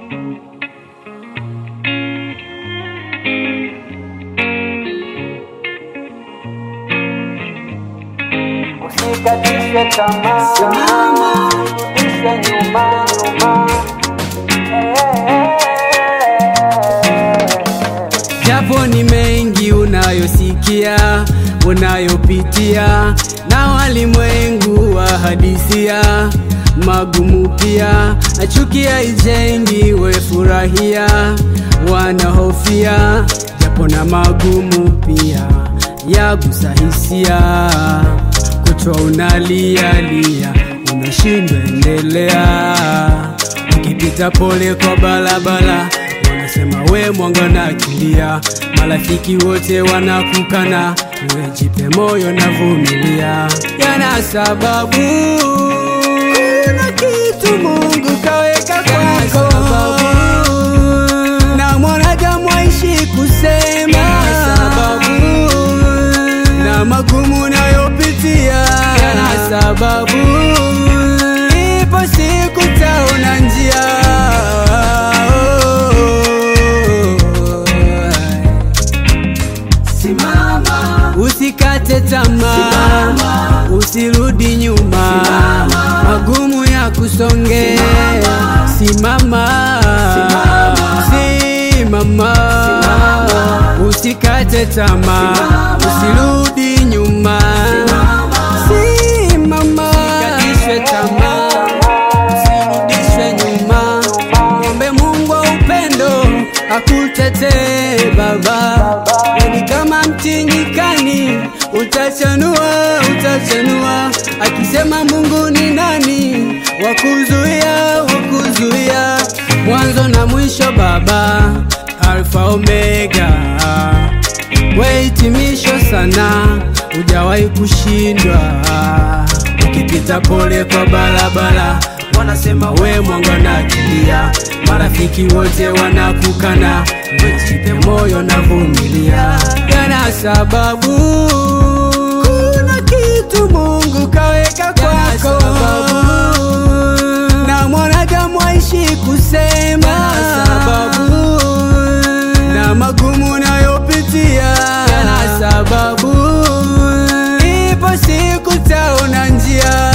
Usikatishe tamaa, Simama. ishe nyuma nyuma. Japo ni mengi unayosikia, unayopitia na walimwengu wa hadisia magumu pia, achukia ijengi, we furahia, wanahofia japo na magumu pia yagusa hisia, kutwa unalialia, unashindwa endelea, ukipita pole kwa barabara wanasema we mwanga na kilia, marafiki wote wanakukana, we jipe moyo na vumilia, yana sababu kuna kitu Mungu kaweka kwako, na mwanadamu aishi kusema sababu, na magumu nayopitia yana sababu, ipo siku taona njia Simama, Usikate tamaa, Simama. usirudi nyuma, Simama. magumu ya kusonge. Simama, simama, usikate tamaa, usirudi nyuma, simama, usikatishwe tamaa, usirudishwe nyuma, mwombe Mungu wa upendo akutetee baba, ni kama mti nyikani, utachanua, utachanua, akisema Mungu ni nani wakuzuia, wakuzuia, mwanzo na mwisho baba, alfa omega, we hitimisho sana, hujawahi kushindwa, ukipita pole kwa barabara wanasema we mwanga na kilia, marafiki wote wanakukana, wejipe moyo na vumilia, yana sababu kuna kitu Mungu kaweka kwako, na mwanadamu aishi kusema sababu, na magumu nayopitia yana sababu, ipo siku taona njia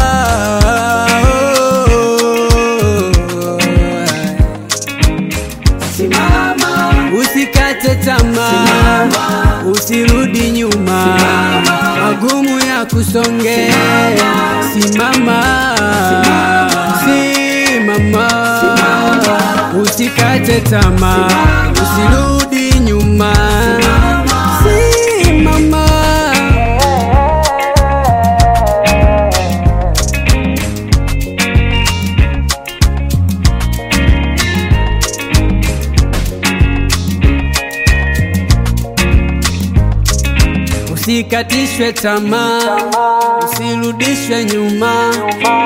simama, Usikate tamaa, Simama. usirudi nyuma, Simama. magumu ya kusonge. Simama, simama, usikate tamaa, usirudi nyuma. Simama. Usikatishwe tamaa, usirudishwe nyuma,